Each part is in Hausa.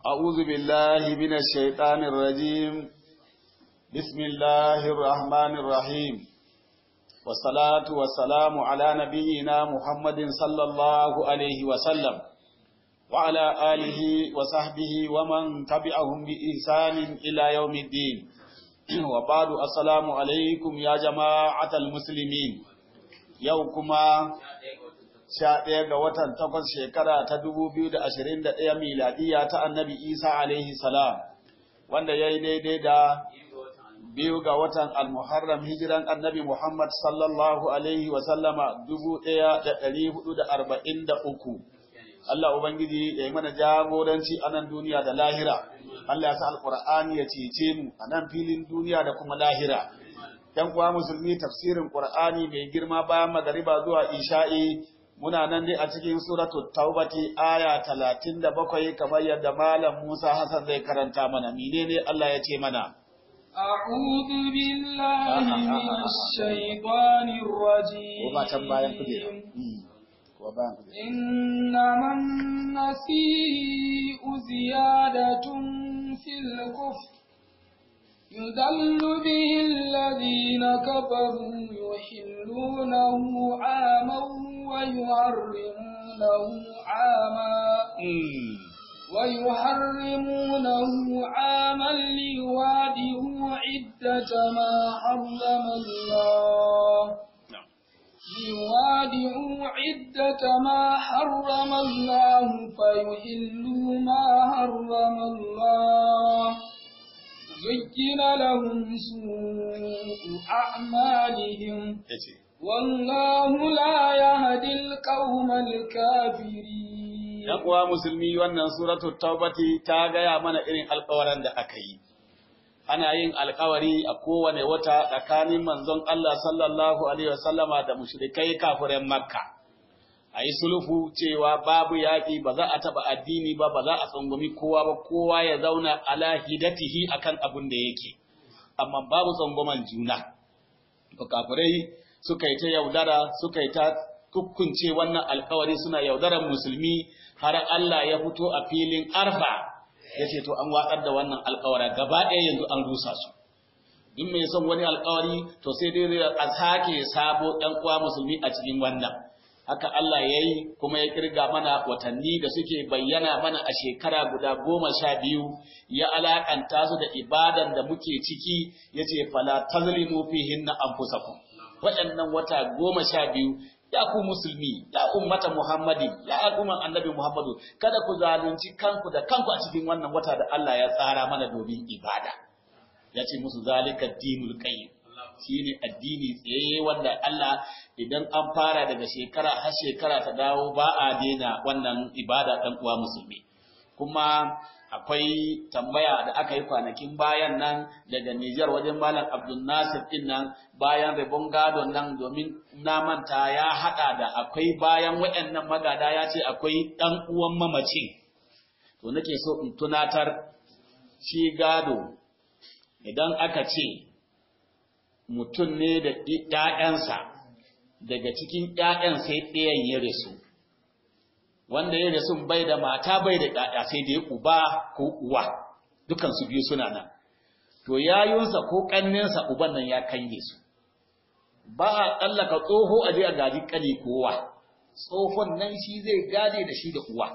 أعوذ بالله من الشيطان الرجيم بسم الله الرحمن الرحيم والصلاة والسلام على نبينا محمد صلى الله عليه وسلم وعلى آله وصحبه ومن تبعهم بإحسان إلى يوم الدين وبعد السلام عليكم يا جماعة المسلمين يوكما sha ɗaya ga watan takwas shekara ta dubu biyu da ashirin da ɗaya miladiya ta annabi isa alaihi salam wanda ya yi daidai da biyu ga watan almuharram hijiran annabi muhammad sallallahu alaihi wasallama dubu ɗaya da ɗari hudu da arba'in da uku Allah Ubangiji ya yi mana jagoranci a nan duniya da lahira Allah ya sa alƙur'ani ya cece mu a nan filin duniya da kuma lahira ‘yan kuwa musulmi tafsirin ƙur'ani mai girma bayan magariba zuwa isha'i muna nan dai a cikin suratul taubati aya talatin da bakwai kamar yadda malam Musa Hassan zai karanta mana menene Allah ya ce mana أعوذ بالله من الشيطان الرجيم إنما النسيء زيادة في الكفر يدل به الذين كفروا يحلونه عاما ويحرمونه عاما ويحرمونه عاما ليوادئوا عدة ما حرم الله ليوادئوا عدة ما حرم الله فيحلوا ما حرم الله زين لهم سوء أعمالهم والله لا يهدي القوم الكافرين ‘Yan uwa musulmi wannan suratul taubati ta gaya mana irin alkawaran da aka yi. Ana yin alkawari a kowane wata tsakanin manzon Allah sallallahu Alaihi wasallama da mushrikai kafiran Makka. A yi sulhu cewa babu yaƙi ba za a taɓa addini ba, ba za a tsangwami kowa ba, kowa ya zauna ala hidatihi akan abin da yake, amma babu tsangwaman juna. Kafirai suka yi ta yaudara suka yi ta kukkunce wannan alkawari suna yaudarar musulmi har Allah ya fito a filin arfa ya ce to an watsar da wannan alkawara gaba ɗaya yanzu an rusa su in mai son wani alkawari to sai dai a sake sabo ɗan uwa musulmi a cikin wannan haka Allah ya yi kuma ya kirga mana watanni da suke bayyana mana a shekara guda goma sha biyu ya alakanta su da ibadan da muke ciki ya ce fala tazlimu fihinna anfusakum waɗannan wata goma sha biyu ya ku musulmi ya ummata muhammadi ya al'umman annabi muhammadu kada ku zalunci kanku da kanku a cikin wannan wata da Allah ya tsara mana domin ibada ya ce musu zalika dinul qayyim shine addini tsaye wanda Allah idan an fara daga shekara har shekara ta dawo ba a daina wannan ibada dan uwa musulmi kuma akwai tambaya da aka yi kwanakin bayan nan daga Nijar wajen Malam Abdul Nasir din nan bayan rabon gadon nan domin na manta ya hada da akwai bayan waɗannan magada ya ce akwai ɗan uwan mamacin to nake so in tunatar shi gado idan aka ce mutum ne da ‘ya'yansa daga cikin ‘ya'yan sai ɗayan ya rasu wanda ya rasu bai da mata bai da ɗaɗa sai dai uba ko uwa dukan su biyu suna nan to yayunsa ko ƙanninsa uban nan ya kange su ba a tsallaka tsoho a je a gaji ƙani kowa tsohon nan shi zai gade da shi da uwa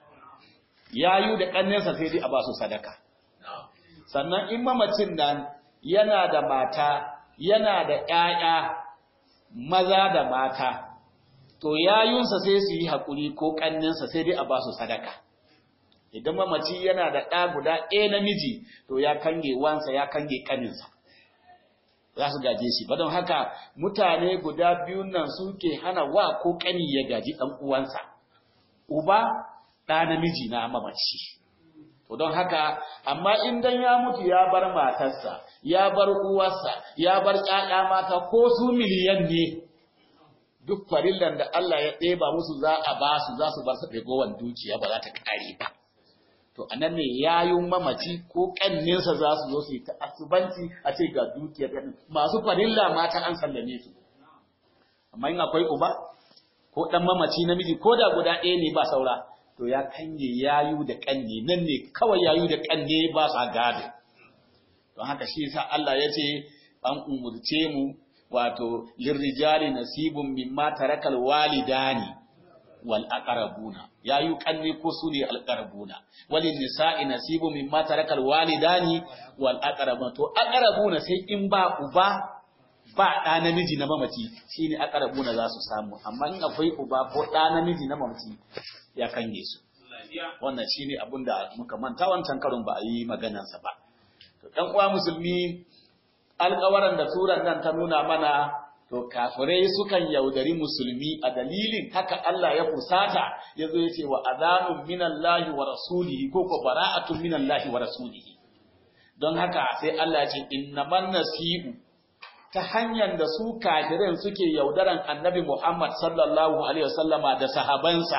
yayu da ƙanninsa sai dai a ba su sadaka sannan in mamacin nan yana da mata yana da ƴaƴa maza da mata to yayunsa sai su yi haƙuri ko ƙanninsa sai dai a ba su sadaka. Idan mamaci yana da ɗa guda ɗaya namiji, to ya kange wansa ya kange ƙaninsa. Za su gaje shi, ba don haka mutane guda biyun nan suke hana wa ko ƙani ya gaji ɗan uwansa. Uba ɗa namiji na mamaci. To don haka, amma in dan ya mutu ya bar matarsa, ya bar uwarsa, ya bar ƴaƴa mata ko su miliyan ne, duk farillan da Allah ya ɗeba musu za a ba su za su bar su ragowar dukiya ba za ta ƙare ba. To a nan ne yayun mamaci ko ƙanninsa za su zo su yi ta asubanci a ce ga dukiyar ƙannin masu farilla mata an sallame su. Amma in akwai uba ko ɗan mamaci namiji ko da guda ɗaya ne ba saura to ya kange yayu da kanne nan ne kawai yayu da kanne ba sa gado don haka shi yasa Allah ya ce an umurce mu wato lirrijali nasibun mimma tarakal walidani wal aqrabuna yayu kanne ko su ne al aqrabuna walin nisa'i nasibun mimma tarakal walidani wal aqrabuna to aqrabuna sai in ba uba ba ɗa namiji na mamaci shine aqrabuna za su samu amma in akwai uba ko ɗa namiji na mamaci ya kange su wannan shine abin da muka manta wancan karon ba a yi maganarsa ba to ɗan uwa musulmi alƙawaran da suran nan ta nuna mana to kafirai sukan yaudari musulmi a dalilin haka Allah ya fusata ya zo ya ce wa azanun minallahi wa rasulihi ko ko bara'atun minallahi wa rasulihi don haka sai Allah ya ce innaman nasi'u ta hanyar da su kafirin suke yaudaran annabi Muhammad sallallahu alaihi wasallama da sahabansa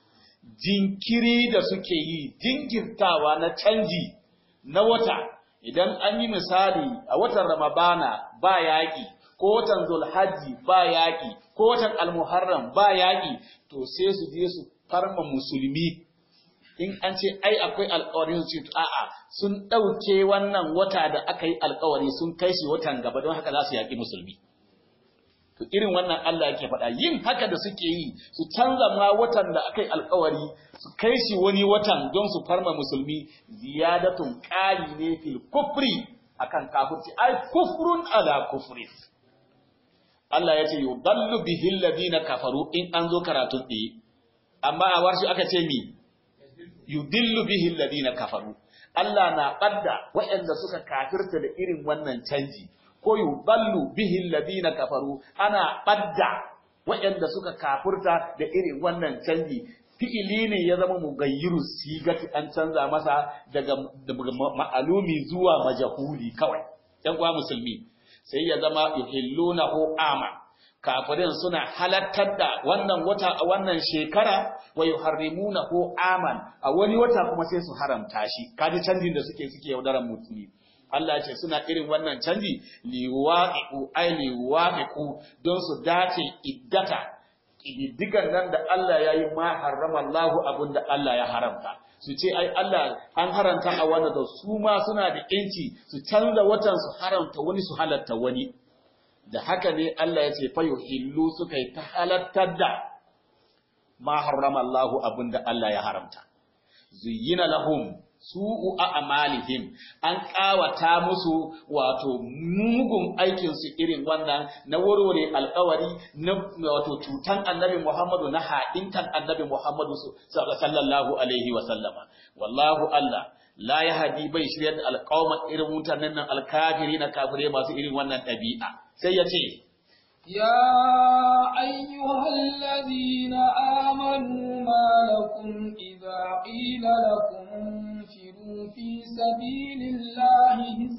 jinkiri da suke yi jinkirtawa na canji na wata idan an yi misali a watan Ramadana ba yaƙi ko watan Zulhajji ba yaƙi ko watan Almuharram ba yaƙi to sai su je su farma musulmi in an ce ai akwai alƙawari su ce a'a sun ɗauke wannan wata da aka yi alƙawari sun kai shi watan gaba don haka za su yaƙi musulmi to irin wannan Allah yake faɗa yin haka da suke yi su canza ma watan da aka yi alƙawari su kai shi wani watan don su farma musulmi ziyadatun ƙari ne fil kufri akan kafirci ai kufrun ala kufri Allah ya ce yudallu bihi alladhina kafaru in an zo karatun ɗaya amma a warshi aka ce mi yudillu bihi alladhina kafaru Allah na ɓadda waɗanda suka kafirta da irin wannan canji ko yudallu bihi alladhina kafaru ana ɓadda waɗanda suka kafirta da irin wannan canji fi'ili ne ya zama mugayyiru sigati an canza masa daga ma'alumi zuwa majahuli kawai ɗan uwa musulmi sai ya zama yuhillunahu ama kafirin suna halattar da wannan wata a wannan shekara wa yuharrimunahu aman a wani wata kuma sai su haramta shi kaji canjin da suke suke yaudaran mutumi Allah ya ce suna irin wannan canji liwaqi'u ay liwaqi'u don su dace iddata kididdigan nan da Allah ya yi ma harrama Allahu abin da Allah ya haramta su ce ai Allah an haramta a wanda da su ma suna da yanci su canza watan su haramta wani su halatta wani da haka ne Allah ya ce fa yuhillu suka yi ta halattar da ma harrama Allahu abin da Allah ya haramta zuyyina lahum su'u a'malihim an kawata musu wato mugun aikin su irin wannan na warware alƙawari na wato cutan annabi Muhammadu na haɗinkan annabi Muhammadu sallallahu alaihi wa sallama wallahu Allah la yahdi bai shiryar da alƙawma irin mutanen nan alkafiri na kafire masu irin wannan ɗabi'a sai ya ce يا أيها الذين آمنوا ما لكم إذا قيل لكم انفروا في سبيل الله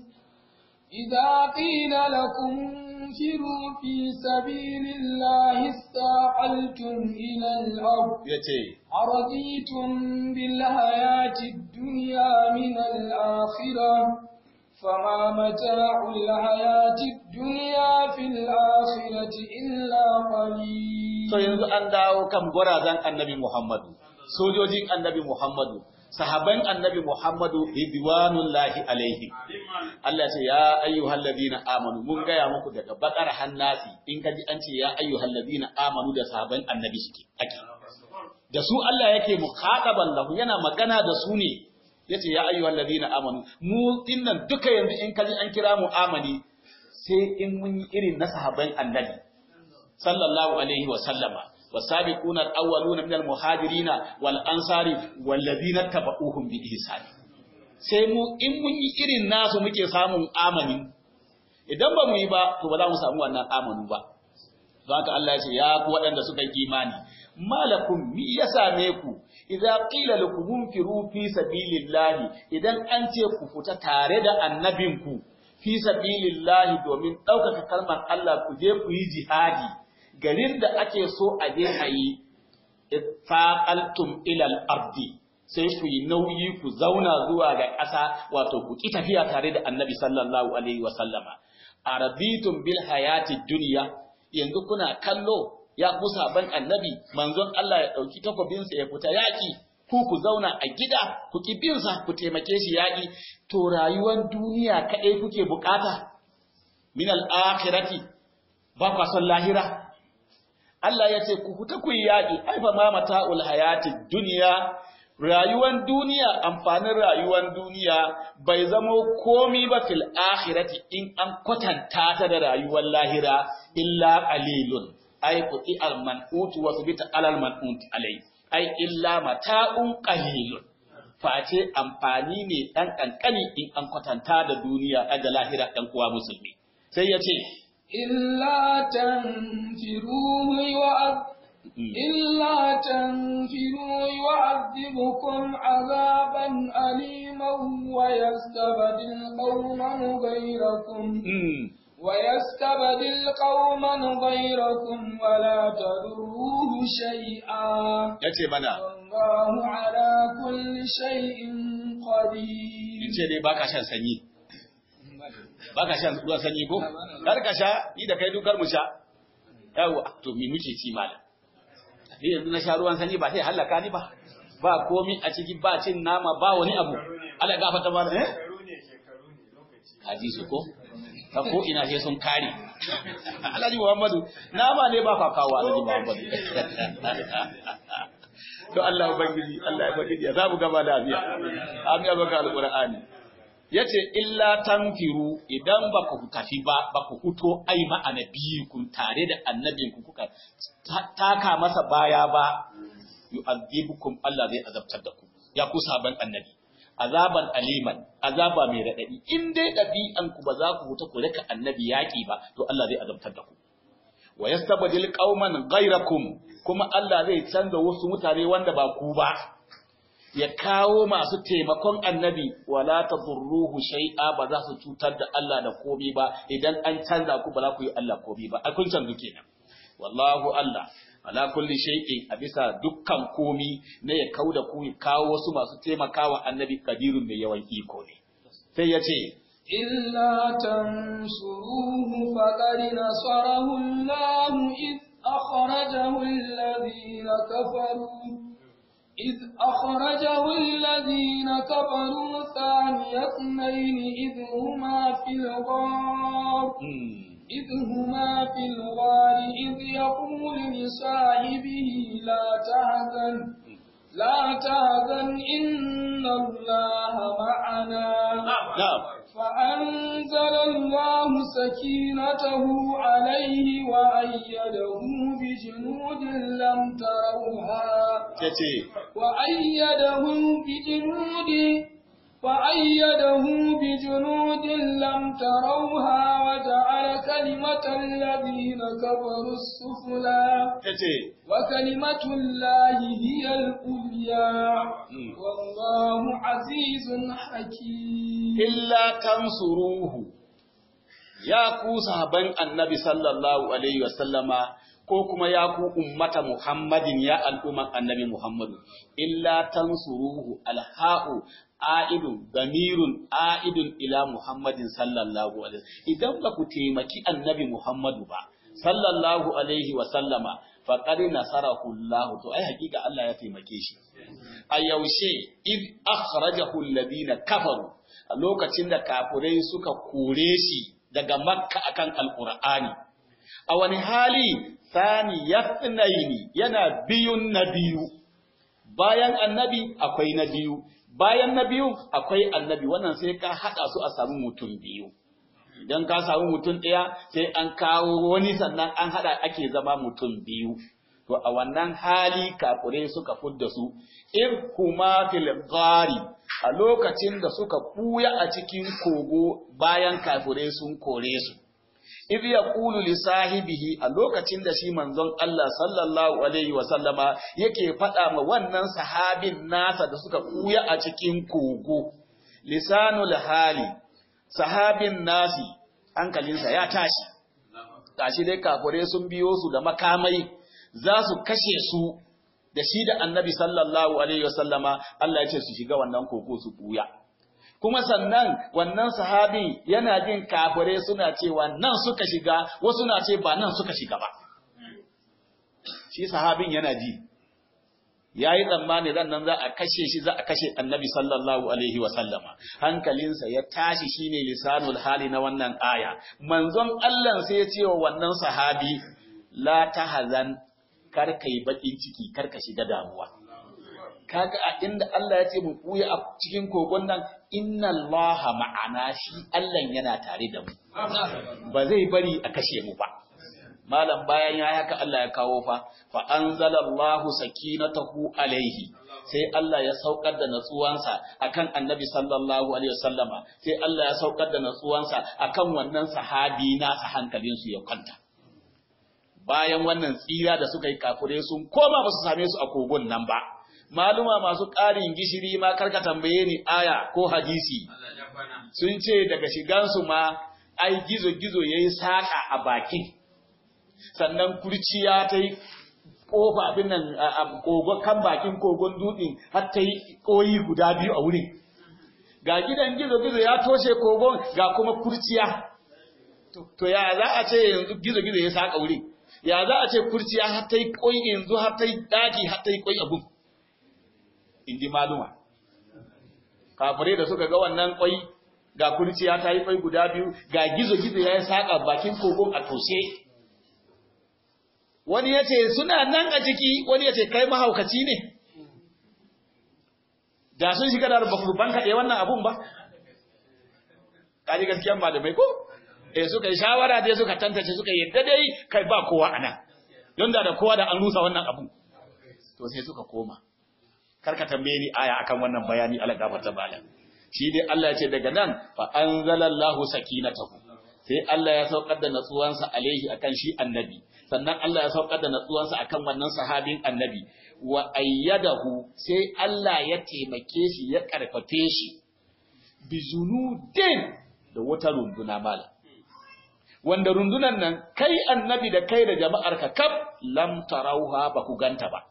إذا قيل لكم انفروا في سبيل الله استعقلتم إلى الأرض أرضيتم بالحياة الدنيا من الآخرة فما متاع الحياة الدنيا في الآخرة إلا قليل to yanzu an dawo kan gwarazan annabi Muhammadu sojojin annabi Muhammadu sahaban annabi Muhammadu ridwanullahi alaihi Allah ce ya ayyuhal ladina amanu mun gaya muku daga bakar hannasi in kaji an ce ya ayyuhal ladina amanu da sahaban annabi suke ake da su Allah yake mukhataban lahu yana magana da su ne yace ya ayyuhal ladina amanu mu dinnan duka yanzu in kaji an kira mu amani sai in mun yi irin na sahaban annabi sallallahu alaihi wa sallama والسابقون الأولون من المهاجرين والأنصار والذين تبعوهم بإحسان sai mu in mun yi irin nasu muke samun amani idan ba mu yi ba to ba za mu samu wannan amanu ba don haka Allah ya ce ya ku waɗanda suka yi imani malakum mi ya same ku idza qila lakum munfiru fi sabilillahi idan an ce ku fita tare da annabinku fi sabilillahi domin ɗaukaka kalmar Allah ku je ku yi jihadi garin da ake so a je a yi faqaltum ila al-ardi sai ku yi nauyi ku zauna zuwa ga ƙasa wato ku ki tafiya tare da annabi sallallahu alaihi wa sallama arabitum bil hayati dunya yanzu kuna kallo ya ku saban annabi manzon Allah ya dauki takobinsa ya fita yaki ku ku zauna a gida ku ki bin sa ku taimake shi yaƙi to rayuwar duniya kaɗai kuke bukata min al-akhirati ba kwa son lahira Allah ya ce ku fita ku yi yaƙi ai fa ma mata'ul hayati duniya rayuwar duniya amfanin rayuwar duniya bai zamo komi ba fil akhirati in an kwatanta ta da rayuwar lahira illa qalilun ai quti al man'ut wa subita alal man'ut alai ai illa mata'un qalilun face amfani ne dan kankani in an kwatanta da duniya da lahira dan uwa musulmi sai ya ce إلا تنفروه يعذ إلا تنفروا يعذبكم عذابا أليما ويستبدل قوما غيركم ويستبدل قوما غيركم ولا تضروه شيئا yace mana والله على كل شيء قدير ce dai baka shan sanyi baka shan ruwan sanyi ko kar ka sha ni da kai dukar mu sha yawa to me muke ci malam ni yanzu na sha ruwan sanyi ba sai halaka ni ba ba komi a ciki ba cin nama ba wani abu Allah gafarta ba eh kaji su ko ta ko ina sai sun kare Alhaji Muhammadu nama ne ba ka kawo Alhaji Muhammadu to Allah ubangiji Allah ya baki ya zamu gaba da abiya amin ya baka alqur'ani yace illa tanfiru idan ba ku tafi ba ba ku fito ai ma annabiyikum tare da annabinku kuka taka masa baya ba yu'adhibukum Allah zai azabtar da ku ya ku saban annabi azaban aliman azaba mai radadi in dai dabi'an ku ba za ku huta ku rika annabi yaki ba to Allah zai azabtar da ku wa yastabdil qauman ghayrakum kuma Allah zai canza wasu mutane wanda ba ku ba ya kawo masu taimakon annabi wala tadurruhu shay'a ba za su cutar da Allah da komai ba idan an canza ku ba za ku yi Allah komai ba a kun canzu kenan wallahu Allah ala kulli shay'in a bisa dukkan komi ne ya kauda ku ya kawo wasu masu taimakawa annabi kadirun mai yawan iko ne sai ya ce إلا تنصروه فقد نصره الله إذ أخرجه الذين كفروا إذ أخرجه الذين كفروا ثاني اثنين إذ هما في الغار إذ هما في الغار إذ يقول لصاحبه لا تحزن لا تحزن إن الله معنا na'am فأنزل الله سكينته عليه وأيده بجنود لم تروها yace وأيده بجنود وأيده بجنود لم تروها وجعل كلمة الذين كفروا السفلى yace وكلمة الله هي العليا والله عزيز حكيم illa tansuruhu ya ku sahaban annabi sallallahu alaihi wasallama ko kuma ya ku ummata muhammadin ya al'umman annabi muhammadu illa tansuruhu alha'u a'idun damirun a'idun ila muhammadin sallallahu alaihi idan ba ku taimaki annabi muhammadu ba sallallahu alaihi wasallama faqad nasarahu Allah to ai hakika Allah ya taimake shi a yaushe id akhrajahu alladhina kafaru a lokacin da kafurai suka kore shi daga makka akan alqur'ani a wani hali sani yasnaini yana biyun na biyu bayan annabi akwai na biyu bayan na biyu akwai annabi wannan sai ka hada su a samu mutum biyu idan ka samu mutum ɗaya sai an kawo wani sannan an hada ake zama mutum biyu to a wannan hali kafure suka fudda su in kuma fil gari a lokacin da suka buya a cikin kogo bayan kafure sun kore su idh yaqulu li sahibihi a lokacin da shi manzon Allah sallallahu alaihi wa sallama yake faɗa ma wannan sahabin nasa da suka buya a cikin kogo lisanul hali sahabin nasi hankalinsa ya tashi tashi dai kafure sun biyo su da makamai za su kashe su da shi da annabi sallallahu alaihi wasallama Allah ya ce su shiga wannan koko su buya kuma sannan wannan sahabin yana jin kafire suna cewa nan suka shiga wasu na ce ba nan suka shiga ba shi sahabin yana ji yayi tsammani ran nan za a kashe shi za a kashe annabi sallallahu alaihi wa sallama hankalinsa ya tashi shine lisanul hali na wannan aya manzon Allah sai ya ce wa wannan sahabi la tahzan kar kai bakin ciki kar ka shiga damuwa kaga a inda Allah ya ce mu kuya a cikin kogon nan inna Allaha ma'ana shi Allah yana tare da mu ba zai bari a kashe mu ba malam bayan ya haka Allah ya kawo fa fa anzalallahu sakinatahu alaihi sai Allah ya saukar da natsuwansa akan annabi sallallahu alaihi wasallama sai Allah ya saukar da natsuwansa akan wannan sahabi nasa hankalin su ya kwanta bayan wannan tsira da suka yi kafure sun koma ba su same su a kogon nan ba maluma masu ƙarin gishiri ma karka tambaye ni aya ko hadisi sun ce daga shigansu ma ai gizo-gizo ya yi saƙa a bakin sannan kurciya ta yi ƙofa abin nan a kan bakin kogon dutsen har ta yi ƙoyi guda biyu a wurin ga gidan gizo-gizo ya toshe kogon ga kuma kurciya to ya za a ce yanzu gizo-gizo ya saƙa wurin ya za a ce kurciya har ta yi ƙoyi yanzu har ta yi ɗaki har ta yi ƙoyi abin in ji maluma. Kafirai da suka ga wannan kwai ga kurciya ta yi kwai guda biyu ga gizo-gizo ya yi saƙa bakin kogon a toshe. Wani ya ce suna nan a ciki wani ya ce kai mahaukaci ne. Da sun shiga da ban kaɗe wannan abun ba. Kaji gaskiyan malamai ko? Eh suka yi shawara dai suka tantace suka yadda dai kai ba kowa a nan. Don da da kowa da an rusa wannan abun. To sai suka koma. karka tambaye ni aya akan wannan bayani Allah gafarta bala shi dai Allah ya ce daga nan fa anzalallahu sakinatahu sai Allah ya saukar da natsuwansa alaihi akan shi annabi sannan Allah ya saukar da natsuwansa akan wannan sahabin annabi wa ayyadahu sai Allah ya taimake shi ya karfafe shi bi zunudin da wata runduna mala wanda rundunan nan kai annabi da kai da jama'arka kaf lam tarauha ba ku ganta ba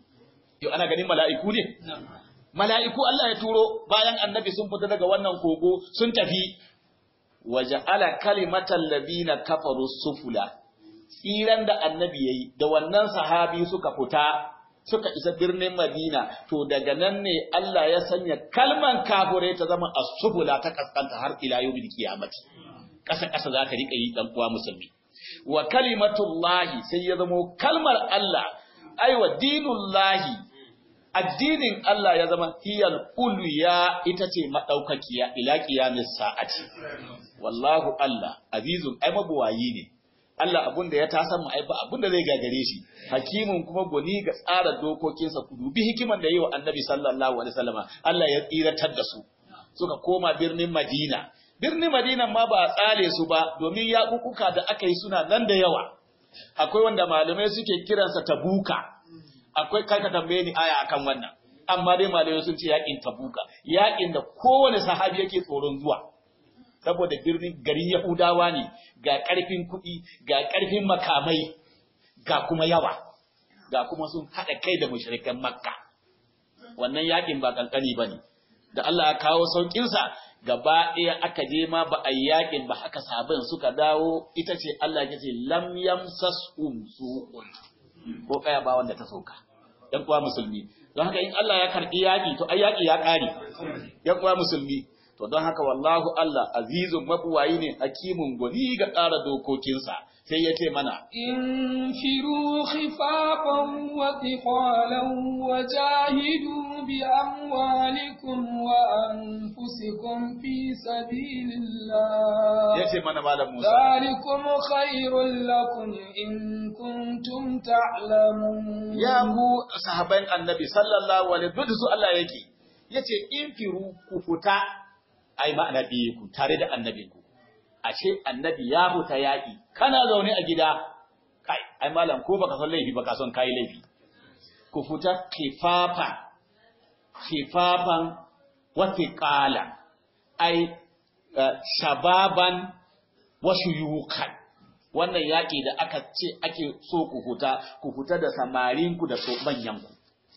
yau ana ganin mala'iku ne? Mala'iku Allah ya turo bayan annabi sun fita daga wannan kogo sun tafi, waje ala kalimatan labina kafaru sufula, tsiran da annabi ya yi, da wannan sahabi suka fita, suka isa birnin Madina, to daga nan ne Allah ya sanya kalman kafure ta zama a sufula ta kaskanta har ila yau bil kiyamati. Ƙasa-ƙasa za ta riƙa yi ɗan uwa musulmi. Wa kalimatullahi sai ya zamo kalmar Allah aiwa dinullahi addinin Allah ya zama hiyal ulya ita ce madaukakiya ila qiyamis sa'ati wallahu Allah azizun ai mabuwayi ne Allah abun da ya tasan mu ai ba abun da zai gagare shi hakimin kuma goni ga tsara dokokinsa ku dubi hikiman da yi wa annabi sallallahu alaihi wasallama Allah ya tsiratar da su suka koma birnin Madina birnin Madina ma ba a tsale su ba domin yaƙuƙuka da aka yi suna nan da yawa akwai wanda malamai suke kiransa tabuka akwai kai ka tambaye ni aya akan wannan amma dai malamai sun ce yakin tabuka yakin da kowane sahabi yake tsoron zuwa saboda birnin garin yahudawa ne ga karfin kuɗi ga karfin makamai ga kuma yawa ga kuma sun haɗa kai da mushrikan makka wannan yakin ba kankani bane da Allah ya kawo saukin sa gaba ɗaya aka je ma ba a yakin ba haka sabon suka dawo ita ce Allah ya ce lam yamsashum su'un ko kaya ba wanda ta sauka ɗan uwa musulmi don haka in Allah ya karɓi yaƙi to ai yaƙi ya ƙare ɗan uwa musulmi to don haka wallahu Allah azizun mabuwayi ne hakimun gwani ga tsara dokokinsa sai ya ce mana infiru khifafan wa thiqalan wa jahidu bi amwalikum wa anfusikum fi sabilillah yace mana malam Musa ذلكم خير لكم إن كنتم تعلمون ya mu sahaban annabi sallallahu alaihi wasallam su Allah yake yace infiru ku fita ai ma'ana biye ku tare da annabinku ashe annabi ya huta yaƙi kana zaune a gida kai ai malam ko baka san laifi baka son kai laifi ku fita kifafa kifafan wa thiqala ai shababan wa shuyukan wannan yaƙi da aka ce ake so ku huta ku fita da samarinku da manyanku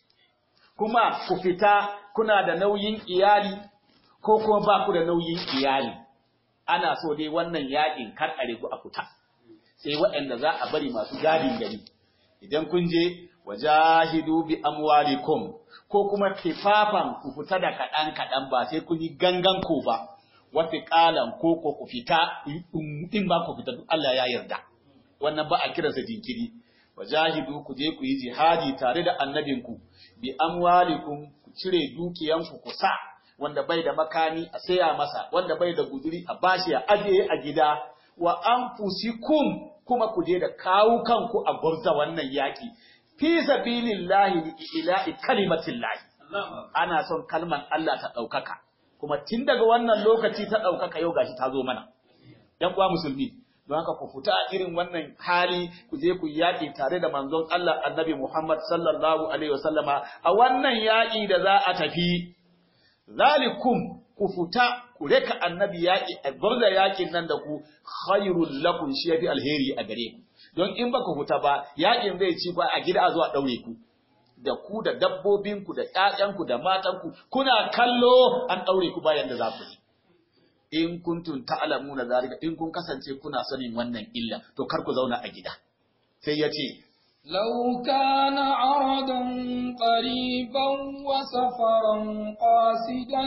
kuma ku fita kuna da nauyin iyali ko kuma ba ku da nauyin iyali ana so dai wannan yaƙin kar a ku a fita sai waɗanda za a bari masu gadin gari idan kun je wajahidu bi amwalikum ko kuma kifafan ku fita da kaɗan kaɗan ba sai kun yi gangan ku ba wata ƙalan ko ko ku fita in ba ku fita duk Allah ya yarda wannan ba a kiransa jinkiri wajahidu ku je ku yi jihadi tare da annabinku bi amwalikum ku cire dukiyanku ku sa wanda bai da makami a saya masa wanda bai da guduri a bashi a ajiye a gida wa anfusikum kuma ku je da kawu kanku a gurza wannan yaki fi sabilillahi li ilahi kalimatillahi ana son kalman Allah ta ɗaukaka kuma tun daga wannan lokaci ta ɗaukaka yau gashi ta zo mana ‘yan uwa musulmi don haka ku fita a irin wannan hali ku je ku yaƙi tare da manzon Allah annabi Muhammad sallallahu alaihi wasallama a wannan yaƙi da za a tafi zalikum ku fita ku reka annabi yaƙi a gwarda yaƙin nan da ku khairul lakum shi yafi alheri a gare ku don in ba ku fita ba yaƙin zai ci ba a gida a zuwa ɗaure ku da ku da dabbobinku da ƴaƴanku da matanku kuna kallo an ɗaure ku bayan da za ku yi in kuntum ta'lamuna zalika in kun kasance kuna sanin wannan illa to kar ku zauna a gida sai ya ce لو كان عرضا قريبا وسفرا قاصدا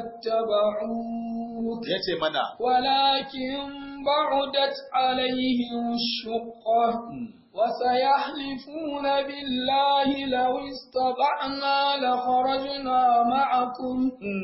لاتبعوك ya ce mana ولكن بعدت عليهم الشقة وسيحلفون بالله لو استطعنا لخرجنا معكم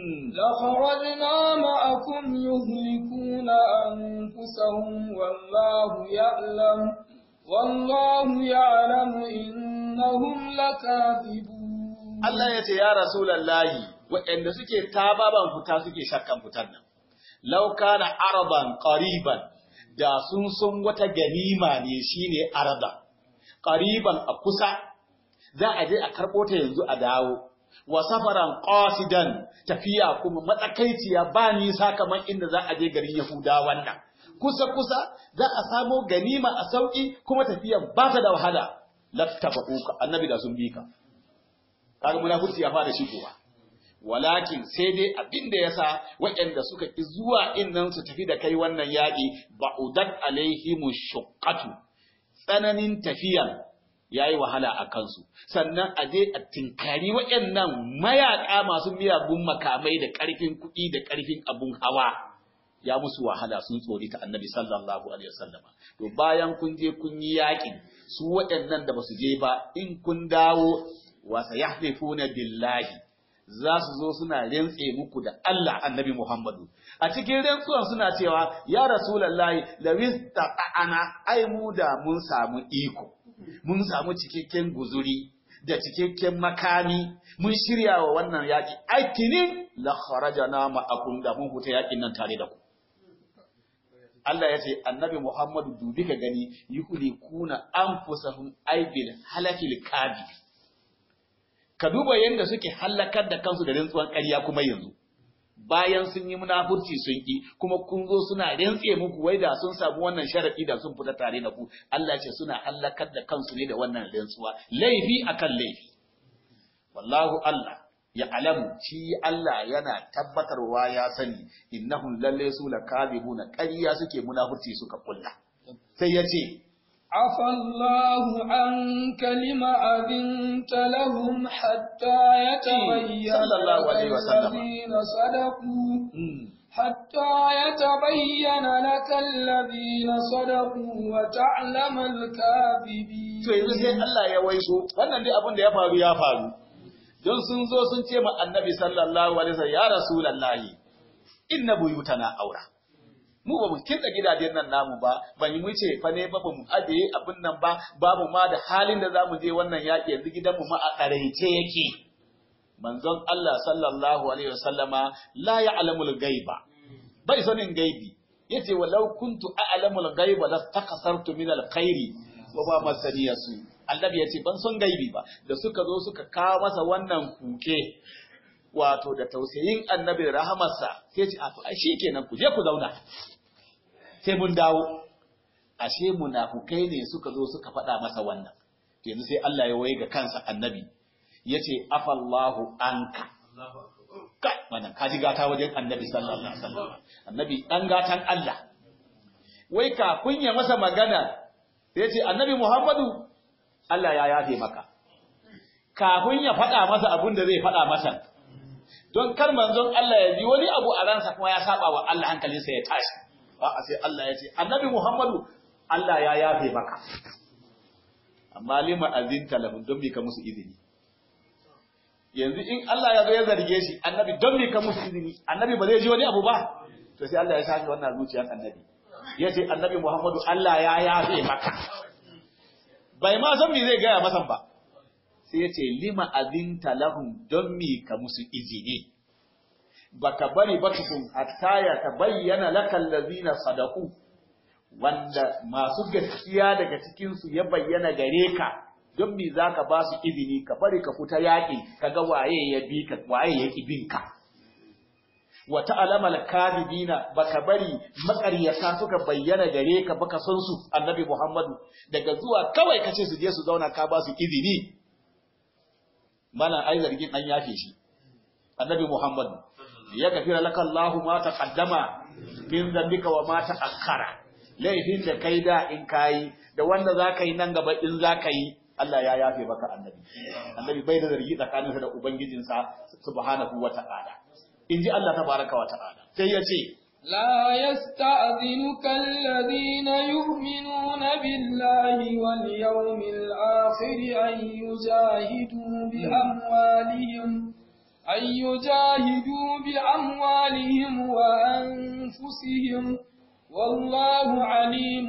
لخرجنا معكم يهلكون أنفسهم والله يعلم والله يعلم إنهم لكاذبون Allah ya ce ya Rasulallahi waɗanda suke tababan fita suke shakkan fitar nan law kana araban qariban da sun sun wata ganima ne shine arada qariban a kusa za a je a karɓo ta yanzu a dawo wa safaran qasidan tafiya kuma matsakaiciya ba nisa kamar inda za a je garin Yahuda wannan kusa kusa za a samo ganima a sauki kuma tafiyan ba ta da wahala lattaba'uka annabi da sun bi ka kaga munafurci ya fara shigowa walakin sai dai abin da yasa waɗanda suka ki zuwa innan su tafi da kai wannan yaƙi ba'udat alaihimu shuqqatu tsananin tafiyan yayi wahala a kansu sannan a je a tinkari waɗannan mayaƙa masu miyagun makamai da ƙarfin kuɗi da ƙarfin abun hawa ya musu wahala sun tsori ta annabi sallallahu alaihi wasallam to bayan kun je kun yi yaƙin su waɗannan da basu je ba in kun dawo wa sayahlifuna billahi za su zo suna rantse muku da Allah annabi Muhammadu a cikin rantsuwan suna cewa ya rasulullahi lawis ta'ana ai mu da mun samu iko mun samu cikakken guzuri da cikakken makami mun shirya wa wannan yaki aikinin la kharajana ma'akum da mun huta yakin nan tare da ku Allah ya ce annabi Muhammadu dubi ka gani yuhlikuna anfusahum aibil halakil kabi ka duba yadda suke hallakar da kansu da rantsuwan ƙarya kuma yanzu bayan sun yi munafurci sun ki kuma kun zo suna rantse muku wai da sun samu wannan sharadi da sun fita tare da ku Allah ce suna hallakar da kansu ne da wannan rantsuwa laifi akan laifi wallahu Allah ya alamu shi Allah yana tabbatarwa ya sani innahum lalle su lakadibuna ƙarya suke munafurci suka kulla sai ya ce عفى الله عنك لما أذنت لهم حتى يتبين صلى الله عليه لك وسلم. الذين صدقوا حتى يتبين لك الذين صدقوا وتعلم الكاذبين To yanzu sai Allah ya waiso, wannan dai abin da ya faru ya faru. Don sun zo sun ce ma annabi sallallahu alaihi wasallam ya rasulallahi inna buyutana aura. Mu ba mu kinta gidajen nan namu ba, ban yi mu ce fa ne ba ba mu ajiye abin nan ba, babu ma da halin da za mu je wannan yaƙi yanzu gidanmu ma a ƙaraice yake. Manzon Allah sallallahu alaihi wasallama la ya'lamul gaiba. Bai sanin gaibi. Yace walau kuntu a'lamul gaiba lastakasartu min alkhairi wa ba masaniya su annabi ya ce ban son gaibi ba da suka zo suka kawo masa wannan kuke wato da tausayin annabi da rahamarsa sai ce a to ai shikenan ku je ku zauna sai mun dawo ashe munafukai ne suka zo suka faɗa masa wannan yanzu sai Allah ya waye ga kansa annabi yace afallahu anka kai wannan kaji gata wajen annabi sallallahu alaihi wasallam annabi dan gatan Allah wai kafin ya masa magana sai ce annabi Muhammadu Allah ya yafe maka kafin ya faɗa masa abin da zai faɗa masa don kar manzon Allah ya ji wani abu a ransa kuma ya saba wa Allah hankalinsa ya tashi a sai Allah ya ce annabi Muhammadu Allah ya yafe maka amma lima azinta lahum don bi ka musu izini yanzu in Allah ya zo ya zarge shi annabi don bi ka musu izini annabi ba zai ji wani abu ba to sai Allah ya shafe wannan zuciyar annabi ya ce annabi Muhammadu Allah ya yafe maka bai ma san me zai gaya masa ba sai ya ce lima azinta lahum don mi ka musu izini baka bari ba tukun hatta ya tabayyana lakal ladina sadaku wanda masu gaskiya daga cikin su ya bayyana gare ka don mi zaka ba su izini ka bari ka fita yaƙi kaga waye ya bi ka waye ya ki bin ka wa ta'lama al-kadibina baka bari maƙaryata suka bayyana gare ka baka son su annabi Muhammadu daga zuwa kawai kace su je su zauna ka ba su izini mana ai zargin an yafe shi annabi Muhammadu ya gafira laka Allahu ma taqaddama min dhanbika wa ma ta'akhkhara laifin da kai da in kai da wanda zaka yi nan gaba in zaka yi Allah ya yafe maka annabi annabi bai da zargi tsakaninsa da ubangijinsa subhanahu wa ta'ala inji Allah tabaraka wa ta'ala sai ya ce لا يستأذنك الذين يؤمنون بالله واليوم الآخر أن يجاهدوا بأموالهم أن يجاهدوا بأموالهم وأنفسهم والله عليم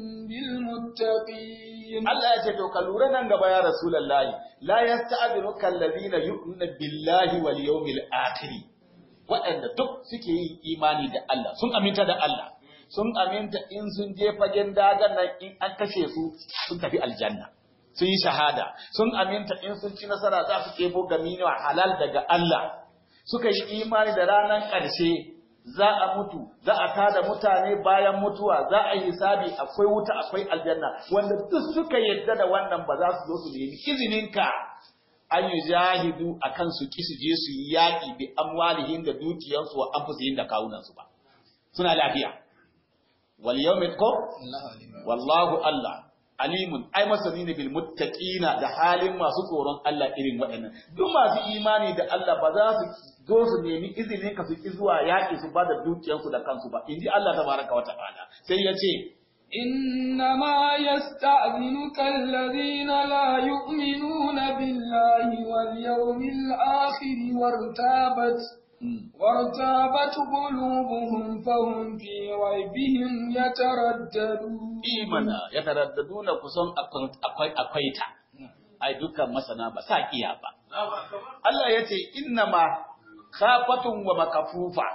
بالمتقين Allah ya ce to ka lura nan gaba ya Rasulullahi la yasta'dhinuka alladhina yu'minuna billahi wal yawmil akhir waɗanda duk suke yin imani da Allah sun aminta da Allah sun aminta in sun je fagen dagan nan in an kashe su sun tafi aljanna sun yi shahada sun aminta in sun ci nasara za su kebo gamino halal daga Allah suka yi imani da ranar ƙarshe za a mutu za a tada mutane bayan mutuwa za a yi hisabi akwai wuta akwai aljanna wanda duk suka yadda da wannan ba za su zo su nemi izininka an yi jahidu a kan su ki su je su yi yaƙi bi amwalihin da dukiyansu wa anfusihim da kawunansu ba suna lafiya wal yawmil ko wallahu Allah alimun ai masani ne bil muttaqina da halin masu tsoron Allah irin waɗannan duk masu imani da Allah ba za su zo su nemi izinin ka su ki zuwa yaƙi su ba da dukiyansu da kansu ba inji Allah tabaraka wa ta'ala sai ya ce إنما يستأذنك الذين لا يؤمنون بالله واليوم الآخر وارتابت وارتابت قلوبهم فهم في ريبهم يترددون imana ya taraddaduna kusan akwai akwai ta ai dukkan masana ba sa iya ba Allah ya ce innama khafatun wa makafufa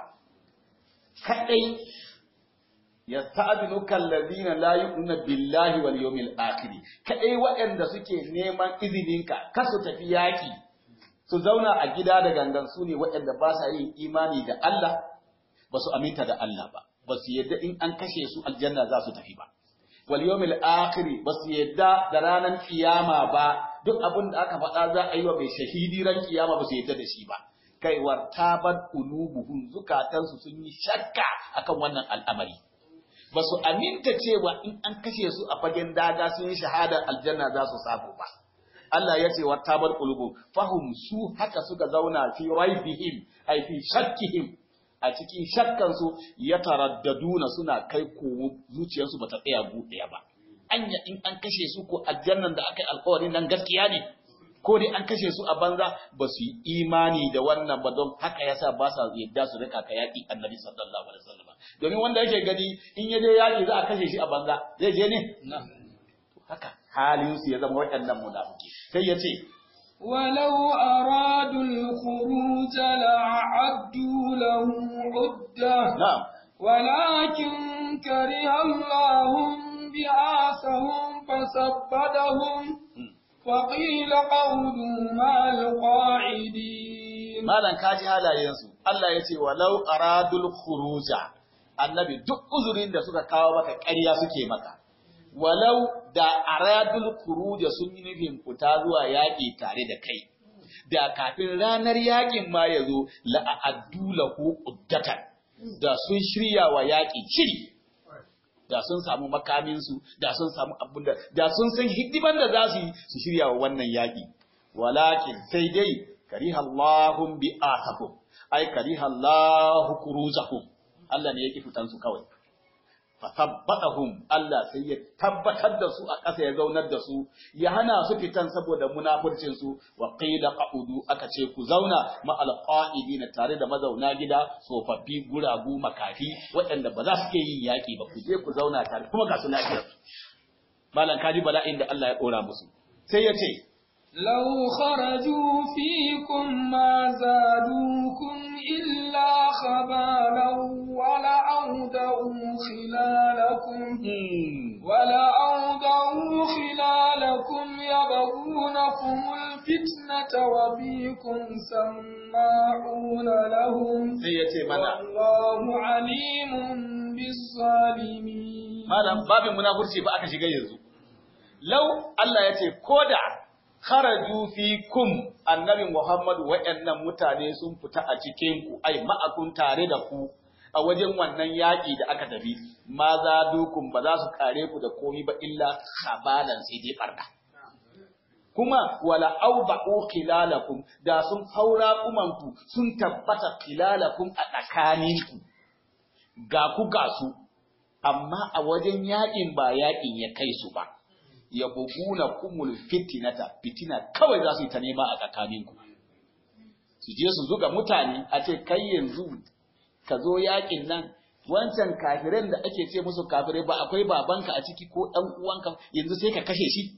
kadai yasta'dinuka alladhina la yu'minuna billahi wal yawmil akhir kadai waɗanda suke neman izininka kasu tafi yaki su zauna a gida da gangan su ne waɗanda ba sa yin imani da Allah ba su aminta da Allah ba ba su yadda in an kashe su aljanna za su tafi ba wal yawmil akhir ba su yadda da ranar kiyama ba duk abin da aka faɗa za a yi wa mai shahidi ran kiyama ba su yadda da shi ba kai wartabat qulubuhum zukatansu sun yi shakka akan wannan al'amari ba su aminta cewa in an kashe su a fagen daga sun yi shahadar aljanna za su samu ba Allah ya ce wartabat qulubuhum fahum su haka suka zauna fi raibihim ai fi shakkihim a cikin shakkansu ya taraddaduna suna kai kowo zuciyarsu bata tsaya buɗaya ba anya in an kashe su ko aljannan da aka yi alƙawarin nan gaskiya ne ko dai an kashe su a banza ba su yi imani da wannan ba don haka yasa ba sa yadda su rika ka yaƙi annabi sallallahu alaihi wasallam domin wanda yake gani in ya je yaƙi za a kashe shi a banza zai je ne haka halin su ya zama waɗannan munafiki sai ya ce ولو أرادوا الخروج لأعدوا له عدة na'am ولكن كره الله بعاثهم فثبتهم وقيل قولوا مع القاعدين malam kaji halayensu Allah ya ce walau aradul khuruja annabi duk uzurin da suka kawo maka ƙarya suke maka walau da aradul khuruja sun yi nufin fita zuwa yaƙi tare da kai da kafin ranar yaƙin ma ya zo la'addu lahu uddatan da sun shirya wa yaƙi shiri da sun samu makaminsu da sun samu abin da da sun san hidiman da za su yi su shirya wa wannan yaƙi walakin sai dai kariha Allahum bi'atahum ai kariha Allahu kuruzahum Allah ne yake fitan su kawai fatabbatahum Allah sai ya tabbatar da su a ƙasa ya zaunar da su ya hana su fitan saboda munafurcin su wa qila qa'udu aka ce ku zauna ma alqa'idina tare da mazauna gida tsofaffi guragu makafi waɗanda ba za su ke yin yaƙi ba ku je ku zauna tare kuma ga su lafiyar malam kaji bala'in da Allah ya ɗora musu sai ya ce لو خرجوا فيكم ما زادوكم إلا خبالا ولأودعوا خلالكم ولأودعوا خلالكم يبغونكم الفتنة وفيكم سماعون لهم والله عليم بالظالمين malam babin munafurci ba aka shiga yanzu lau Allah ya ce koda kharaju fikum annabi Muhammadu waɗannan mutane sun fita a cikin ku ai ma'akun tare da ku a wajen wannan yaƙi da aka tafi ma za dukun ba za su kare ku da komi ba illa khabalan sai dai barka kuma wala auba'u khilalakum da sun haura kumanku sun tabbata khilalakum a tsakaninku ga ku ga su amma a wajen yaƙin ba yaƙin ya kai su ba ya buguna kumul fitinata fitina kawai za su yi ta nema a tsakaninku su je su zuga mutane a ce kai yanzu ka zo yakin nan wancan kafiran da ake ce musu kafirai ba akwai babanka a ciki ko ɗan uwanka yanzu sai ka kashe shi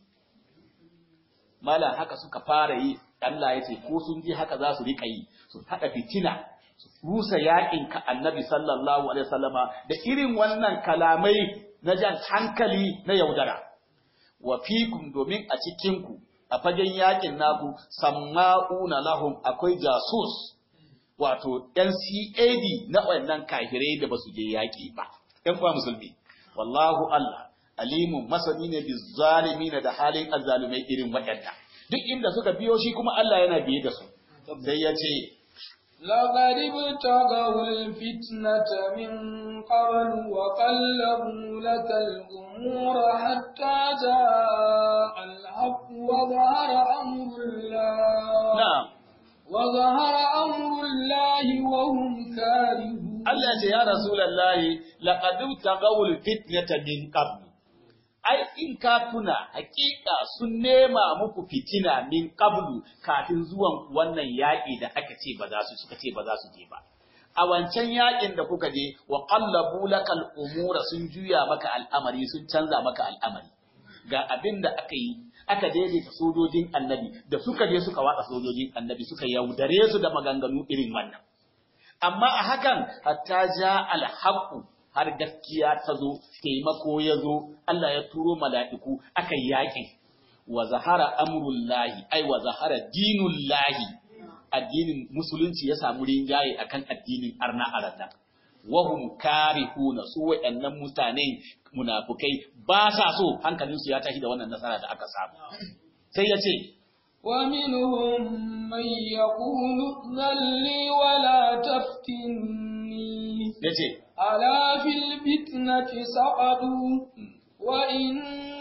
mala haka suka fara yi Allah ya ce ko sun ji haka za su rika yi su haɗa fitina su rusa yakin ka annabi sallallahu alaihi wasallama da irin wannan kalamai na jan hankali na yaudara wa fikum domin a cikinku a fagen yakin naku samma'una lahum akwai jasus wato NCAD na wannan kafirai da basu je yaki ba ɗan uwa musulmi wallahu Allah alimun masani ne bi zalimin da halin azzalumai irin waɗanda duk inda suka biyo shi kuma Allah yana biye da su sai ya ce لقد ابتغوا الفتنة من قبل وقلبوا لك الأمور حتى جاء الحق وظهر أمر الله na'am وظهر أمر الله وهم كارهون Allah ce ya Rasulallahi laqad tagawul fitnata min qabl ai in ka tuna hakika sun nema muku fitina min qablu kafin zuwan wannan yaƙi da aka ce ba za su suka ce ba za su je ba a wancan yaƙin da kuka je wa qallabu lakal umura sun juya maka al'amari sun canza maka al'amari ga abin da aka yi aka daidaita sojojin annabi da suka je suka watsa sojojin annabi suka yaudare su da maganganu irin wannan amma a hakan hatta ja alhaqu har gaskiya ta zo taimako ya zo Allah ya turo mala'iku aka yi yaƙin wa zahara amrullahi ai wa zahara dinullahi addinin musulunci ya samu rinjaye akan addinin arna arata wahum karihuna su waɗannan mutane munafukai ba sa so hankalinsu ya tashi da wannan nasara da aka samu sai ya ce ومنهم من يقول ائذن لي ولا تفتني ya ce ألا في الفتنة سقطوا وإن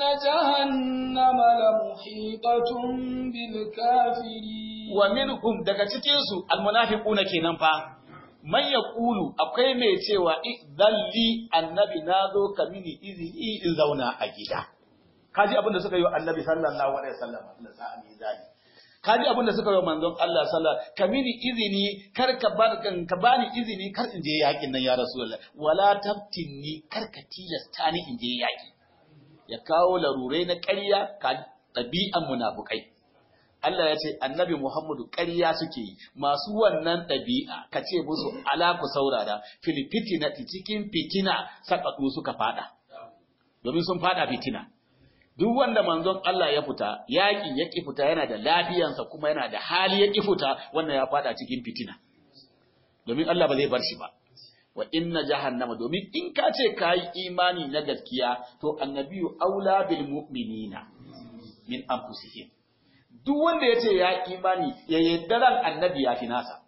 جهنم لمحيطة بالكافرين wa minhum daga cikin su almunafiquna kenan fa man yaqulu akwai mai cewa idalli annabi nazo ka mini izini in zauna a gida kaji abin da suka yi wa annabi sallallahu alaihi wasallam Allah sa amin zali kaji abin da suka yi wa manzon Allah sallallahu ka mini izini kar ka bar kan ka bani izini kar in je yakin nan ya rasulullah wala tabtinni kar ka tilasta ni in je yaki ya kawo larurai na ƙarya ka ɗabi'an munafukai Allah ya ce annabi Muhammadu ƙarya suke yi masu wannan ɗabi'a ka ce musu ala ku saurara filifitina cikin fitina sakatu suka fada domin sun fada fitina duk wanda manzon Allah ya fita yaƙi ya ƙi fita yana da lafiyansa kuma yana da hali ya ƙi fita wannan ya fada cikin fitina domin Allah ba zai bar shi ba wa inna jahannama domin in ka ce ka yi imani na gaskiya to annabiyu aula bil mu'minina min anfusihim duk wanda ya ce ya imani ya yadda ran annabi ya fi nasa.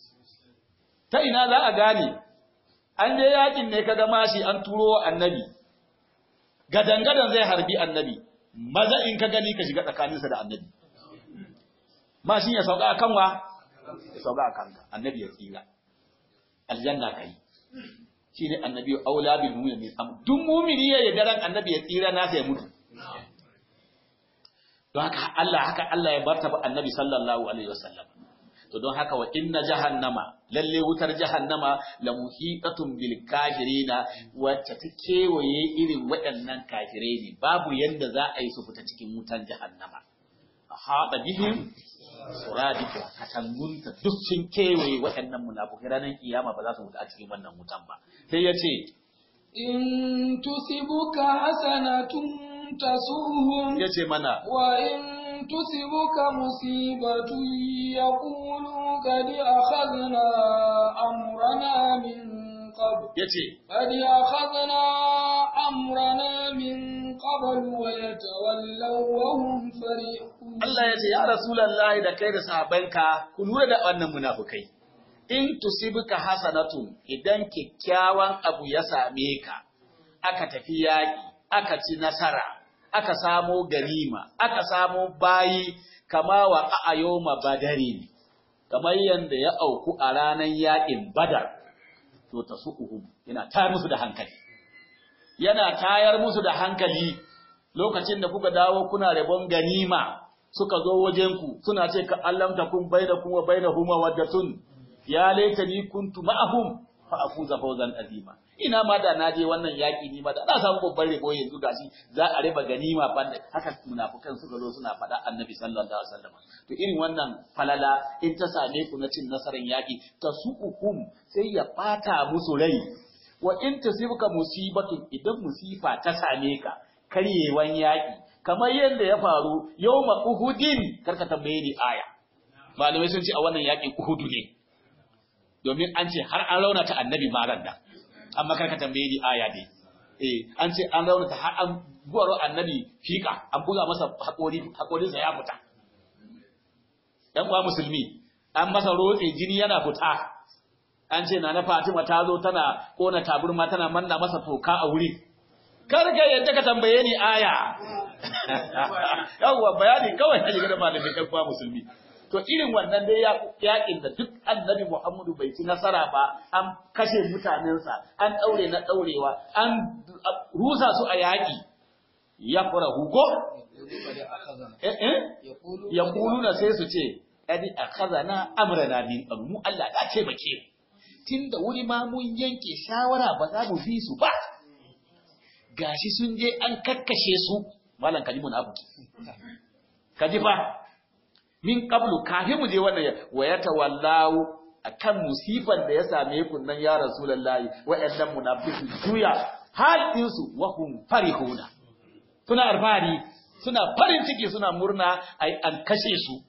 Ta ina za a gane, an je yakin ne ka gama shi an turo wa annabi, gadangadan zai harbi annabi, maza in ka gani ka shiga tsakaninsa da annabi. mashin ya sauka akan wa ya sauka akan ka annabi ya tsira aljanna kai shine annabi aula bil mu'min duk mu'mini ya yarda ran annabi ya tsira na sai mutu don haka Allah haka Allah ya bartaba annabi sallallahu alaihi wasallam to don haka wa inna jahannama lalle wutar jahannama la muhitatun bil kafirina wacce ta kewaye irin waɗannan kafirai ne babu yanda za a yi su fita cikin wutar jahannama haɗa bihim suradika katangunta duk sun kewaye waɗannan munafukai ranar kiyama ba za su fita a cikin wannan wutan ba sai ya ce in tusibuka hasanatun tasuhum ya ce mana wa in تصبك مصيبة يقولوا قد أخذنا أمرنا من قبل yace قد أخذنا أمرنا من قبل ويتولوا وهم فرحون Allah ya ce ya Rasulullahi da kai da sahabbanka ku lura da wannan munafukai in tusibuka hasanatun idan kyakkyawan abu ya same ka aka tafi yaƙi aka ci nasara aka samo ganima, aka samo bayi kama wa a'ayoma badarin, kamar yadda ya auku a ranar yaƙin badar, to ta su uhu, yana tayar musu da hankali. Yana tayar musu da hankali lokacin da kuka dawo kuna rabon ganima suka zo wajenku suna ce ka allamta kun bai da kuma bai da huma waddatun ya laita ni kuntu ma'ahum fa afuza fawzan azima. ina ma da naje wannan yaki ni ma da na samu babban rebo yanzu gashi za a riba ganima banda haka munafukan suka zo suna faɗa annabi sallallahu alaihi wasallam to irin wannan falala in ta same ku na cin nasarar yaki ta su'ukum sai ya bata musu rai wa in tasibuka musibatun idan musifa ta same ka karyewan yaki kamar yadda ya faru yawma uhudin karka tambaye ni aya malamai sun ce a wannan yakin uhudu ne domin an ce har an raunata annabi maran da amma karka tambaye ni aya dai eh an ce an raunata har an guwaro annabi fika an buga masa hakori hakorinsa ya fita dan uwa musulmi an masa rotse jini yana fita an ce na na Fatima ta zo tana kona taburma tana manna masa toka a wuri karka yadda ka tambaye ni aya yawwa bayani kawai a jigar malamin dan uwa musulmi to irin wannan dai yakin da duk annabi Muhammadu bai ci nasara ba an kashe mutanensa an daure na daurewa an rusa su a yaki ya fara hugo eh eh ya kuluna sai su ce adi akhazana amrana min mu Allah ya ce bake tunda wuri ma mun yanke shawara ba za mu bi su ba gashi sun je an kakkashe su malam kalimun abu kaji fa min qablu kafin mu je wannan wa yatawallahu akan musifan da ya same ku nan ya rasulullahi wa'annan munafiqu juya hal dinsu wa hum farihuna suna alfahari suna farin ciki suna murna ai an kashe su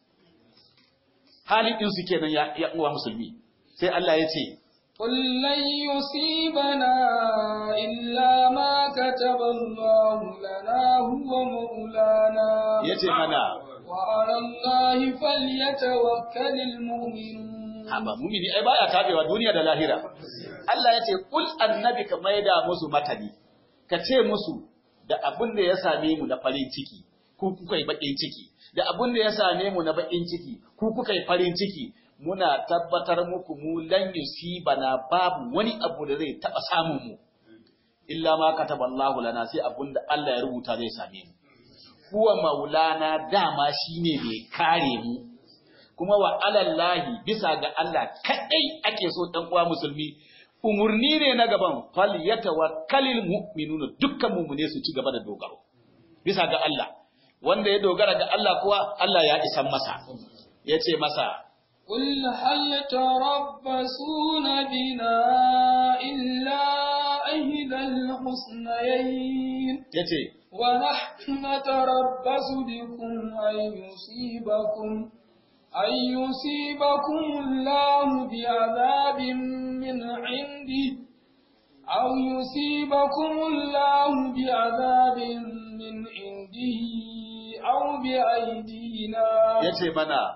halin dinsu kenan ya, ya uwa musulmi sai Allah ya ce قل لن يصيبنا إلا ما كتب الله لنا هو مولانا yace mana وعلى الله فليتوكل المؤمنون haba mumini ai baya tabewa duniya da lahira Allah ya ce kul annabi ka maida musu matani ka ce musu da abin da ya same mu na farin ciki ku kuka yi bakin ciki da abin da ya same mu na bakin ciki ku kuka yi farin ciki muna tabbatar muku mu lan yusibana babu wani abu da zai taba samun mu illa ma kataballahu lana sai abin da Allah ya rubuta zai same mu huwa maulana dama shine mai kare mu kuma wa alallahi bisa ga Allah kadai ake so dan uwa musulmi umurni ne na gaban fal yatawakkalul mu'minuna dukkan mu'mine su ci gaba da dogaro bisa ga Allah wanda ya dogara ga Allah kuwa Allah ya isan masa yace masa قل هل تربصون بنا إلا إحدى الحسنيين yace ونحن نتربص بكم أن يصيبكم أن يصيبكم الله بعذاب من عنده أو يصيبكم الله بعذاب من عنده أو بأيدينا yace mana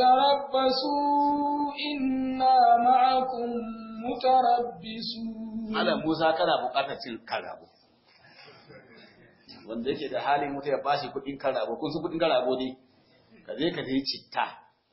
فتربصوا إنا معكم متربصون Allah Musa kana buƙatar cin karabo wanda yake da halin mutu ya bashi kuɗin karabo kun su kuɗin karabo ne ka je ka yi citta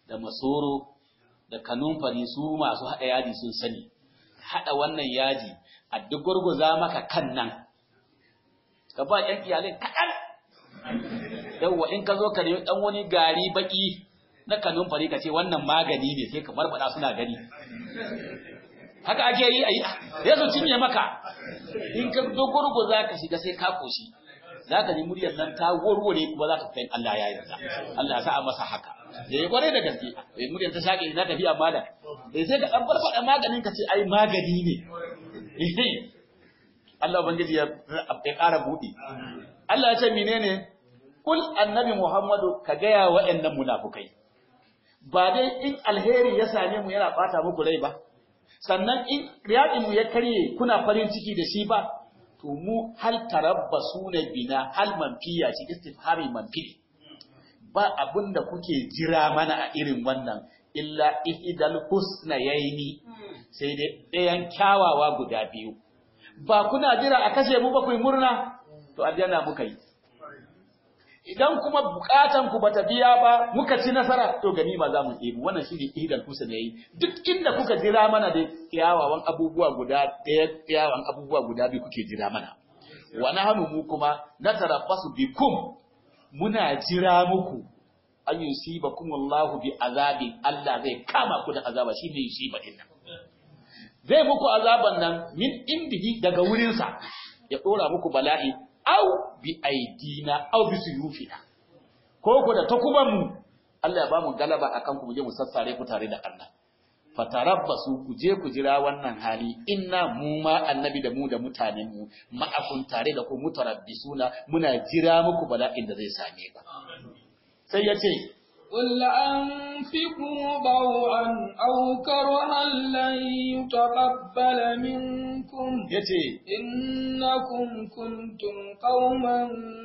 da masoro da kanumfari su masu haɗa yadi sun sani haɗa wannan yaji a duk gurguza maka kan nan ka ba ƴan iyalai kaɗan yawwa in ka zo ka nemi ɗan wani gari baƙi na kanumfari ka ce wannan magani ne sai ka barbada suna gani haka ake yi a yi ya su cinye maka in ka dogorgo za ka shiga sai ka koshi za ka ji muryar nan ta warware kuma za ka kai Allah ya yarda Allah ya sa masa haka da ya kware da gaske eh muryar ta shake na tafiya malam eh sai ka dan farfada maganin ka ce ai magani ne Allah ubangiji ya ya ƙara buɗi Allah ya ce menene kul annabi Muhammadu ka gaya wa'annan munafukai ba dai in alheri ya same mu yana bata muku rai ba sannan in mu ya karye kuna farin ciki da shi ba to mu hal tarabbasu na bina hal manfiya ci istifhami manfi ba abinda kuke jira mana a irin wannan illa ihdal husnayaini sai dai ɗayan kyawawa guda biyu ba kuna jira a kashe mu ba ku murna to aljanna muka yi idan kuma bukatan ku bata biya ba muka ci nasara to ganima za mu ɗebi wannan shine ihdal husna yayi duk inda kuka jira mana da kiyawawan abubuwa guda ɗaya kiyawan abubuwa guda biyu kuke jira mana wa nahnu mu kuma natarabbasu bikum muna jira muku an yusibakum Allahu bi azabin Allah zai kama ku da azaba shine yusiba din nan zai muku azaban nan min indihi daga wurinsa ya dora muku bala'i au bi aidina au bi suyufina ko ku da takuban mu Allah ya ba mu galaba akan ku je mu sassare ku tare da Allah fatarabbasu ku je ku jira wannan hali inna mu ma annabi da mu da mutanen mu ma'akun tare da ku mutarabbisuna muna jira muku bala'in da zai same ku sai ya ce قل أنفقوا ضوعا أو كرها لن يتقبل منكم yace إنكم كنتم قوما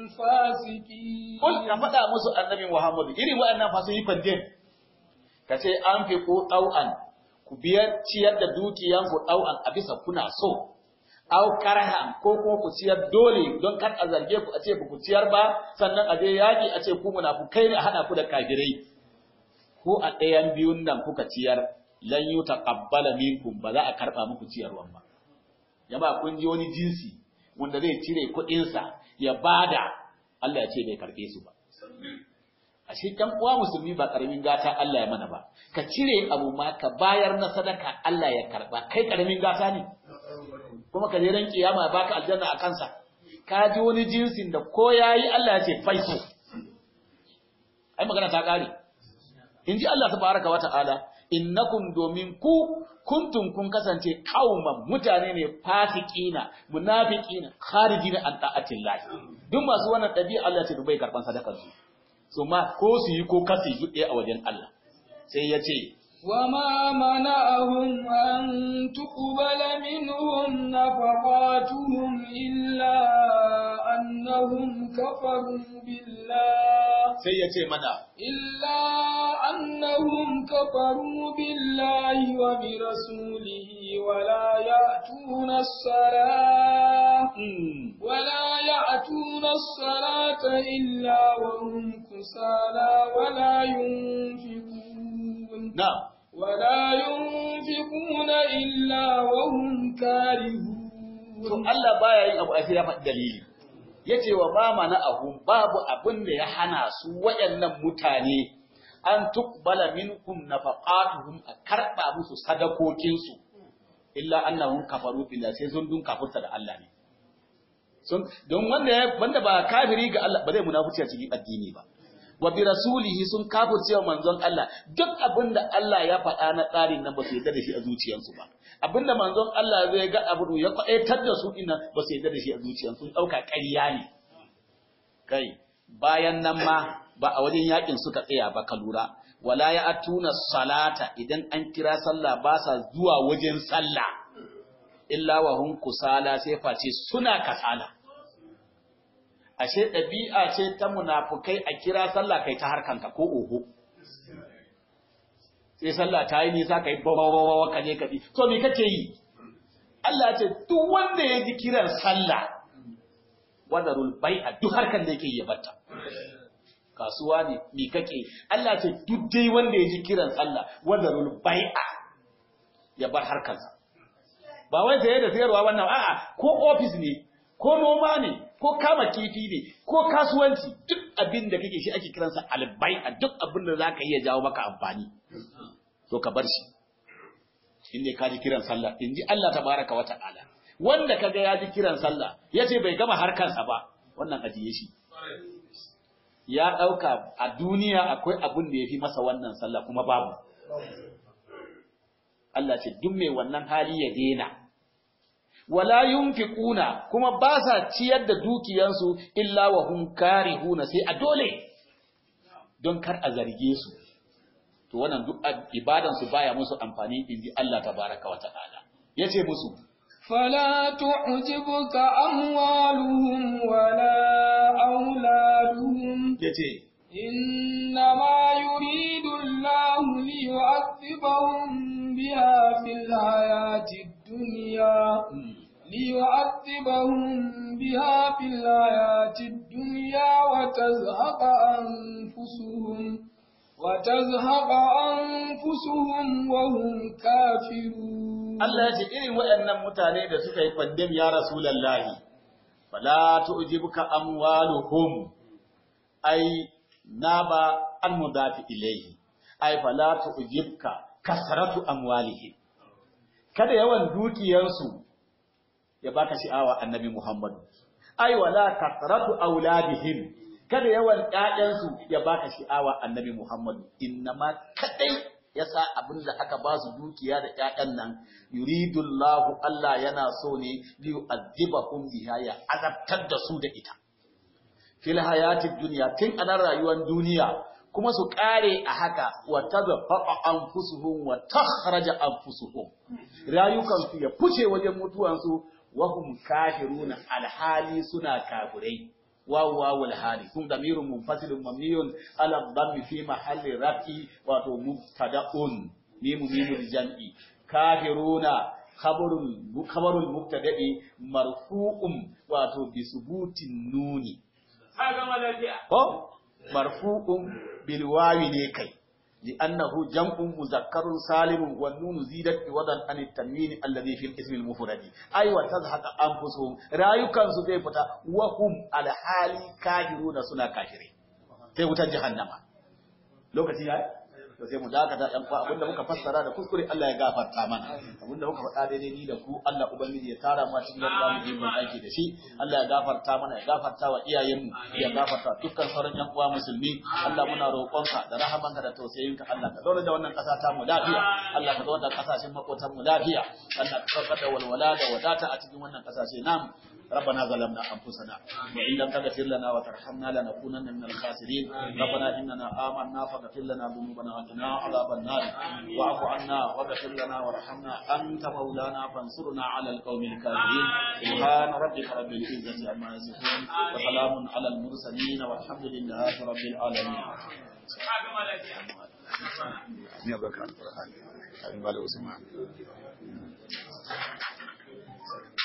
فاسقين kul ka faɗa musu annabi Muhammad irin waɗannan fa sun yi kwandin ka ce an fi ko ɗau'an ku biyar ciyar da dukiyanku ɗau'an a bisa kuna so au karhan ko kuma ku ciyar dole don kar a zarge ku a ce ba ku ciyar ba sannan a je yaƙi a ce ku munafukai ne a haɗa ku da kafirai ko a ɗayan biyun nan kuka ciyar lan yu taqabbala minkum ba za a karɓa muku ciyarwan ba jama'a kun ji wani jinsi wanda zai cire kuɗinsa ya bada Allah ya ce bai karɓe su ba ashe ɗan uwa musulmi ba ƙaramin gata Allah ya mana ba ka cire abu ma ka bayar na sadaka Allah ya karɓa kai ƙaramin gata ne kuma ka je ran kiyama baka aljanna a kansa ka ji wani jinsin da ko yayi Allah ya ce faiso ai magana ta kare in ji Allah tabaraka wa ta'ala innakum domin ku kuntum kun kasance kauman mutane ne fasiqina munafiqina kharijina an ta'atillahi duk masu wannan dabi'a Allah ce dubai karban sadakar su so ma ko su yi ko kasi yi a wajen Allah sai ya ce وما منعهم أن تقبل منهم نفقاتهم إلا أنهم كفروا بالله sai ya ce mana إلا أنهم كفروا بالله وبرسوله ولا يأتون الصلاة mm, ولا يأتون الصلاة إلا وهم كسالى ولا ينفقون na ولا ينفقون إلا وهم كارهون to Allah baya yin abu a sai ya faɗi dalili yace wa ma mana ahum babu abin da ya hana su waɗannan mutane an tuqbala minkum nafaqatuhum a karba musu sadakokin su illa annahum kafaru billahi sai sun dun kafirta da Allah ne sun don wanda ya wanda ba kafiri ga Allah ba zai munafici a cikin addini ba wa bi rasulihi sun kafirce wa manzon Allah duk abin da Allah ya faɗa na tsarin nan ba su yarda da shi a zuciyarsu ba abinda manzon Allah zai ga abu ya kwaɗaitar da su dinnan ba su yarda da shi a zuciyarsu sun ɗauka ƙarya ne kai bayan nan ma ba a wajen yakin suka tsaya ba ka lura wala ya atuna salata idan an kira sallah ba sa zuwa wajen sallah illa wa hum kusala sai face suna kasala ashe ɗabi'a ce ta munafukai a kira sallah kai ta harkanka ko oho sai sallah ta yi nisa kai bawawawa ka je ka bi to me kake yi Allah ya ce duk wanda ya ji kiran sallah wadarul bai'a duk harkan da yake yi ya batta kasuwa ne mi kake Allah ce duk dai wanda ya ji kiran sallah wanda rul bai'a ya bar harkarsa ba wai saye da sayarwa wannan a'a ko office ne ko noma ne ko kama kifi ne ko kasuwanci duk abin da kake shi ake kiransa albai'a duk abin da zaka iya jawo maka amfani to ka bar shi in ne ka ji kiran sallah in ji Allah tabaraka wa ta'ala wanda kaga ya ji kiran sallah yace bai gama harkarsa ba wannan ajiye shi ya dauka a duniya akwai abin da yafi masa wannan sallah kuma babu Allah ce duk mai wannan hali ya dena wala yunfiquna kuma ba sa ciyar da dukiyansu illa wa hum karihuna sai a dole don kar a zarge su to wannan duk ibadan su baya musu amfani inji Allah tabaraka wa ta'ala yace musu فلا تعجبك أموالهم ولا أولادهم yace إنما يريد الله ليعذبهم بها في الحياة الدنيا ليعذبهم بها في الحياة الدنيا وتزهق أنفسهم وتزهق أنفسهم وهم كافرون Allah ya ce irin waɗannan mutane da suka yi fandem ya Rasulallahi, fala tu'jibuka amwaluhum ai na ba an mudafi ilaihi, ai fala tu'jibka kasratu amwalihim. Kada yawan dukiyarsu ya baka sha'awa annabi Muhammadu. Ai wala kasratu auladihim. Kada yawan ƴaƴansu ya baka sha'awa annabi Muhammadu. Innama kadai yasa abin da aka ba su dukiya da ƴaƴan nan yuridullahu Allah yana so ne li yu'adhibahum biha ya azabtar da su da ita fil hayatid dunya tun anan rayuwar duniya kuma su kare a haka wa tadfaqa anfusuhum wa takhraja anfusuhum rayukan su ya fice wajen mutuwan su wa hum kafiruna alhali suna kafirai واو واو الحالي ثم ضمير منفصل مبني على الضم في محل رفع واتو مبتدا ميم ميم الجمع كافرون خبر خبر المبتدا مرفوع واتو بثبوت النون هذا ما لا مرفوع بالواو ne kai لأنه جمع مذكر سالم والنون زيدت عوضا عن التنوين الذي في الاسم المفرد أي وتزهق أنفسهم رايكان su zai fita wa hum alhali kafiruna suna kafire sai wutar jahannama lokaci yayi to sai mu dakata yan fa abinda muka fassara da kuskure Allah ya gafarta mana abinda muka faɗa daidai ni da ku Allah ubangiji ya tara mu cikin yadda mu yi mun aiki da shi Allah ya gafarta mana ya gafarta wa iyayenmu ya gafarta dukkan sauran yan uwa musulmi Allah muna roƙonka da rahamanka da tausayinka Allah ka zauna da wannan ƙasa ta mu lafiya Allah ka zauna da ƙasashen makotan mu lafiya Allah ka saukar da walwala da wadata a cikin wannan ƙasashe namu ربنا ظلمنا أنفسنا وإن لم تغفر لنا وترحمنا لنكونن من الخاسرين ربنا إننا آمنا فاغفر لنا ذنوبنا وقنا عذاب النار واعف عنا واغفر لنا وارحمنا أنت مولانا فانصرنا على القوم الكافرين سبحان ربك رب العزة عما يصفون وسلام على المرسلين والحمد لله رب العالمين يا بكر القرآن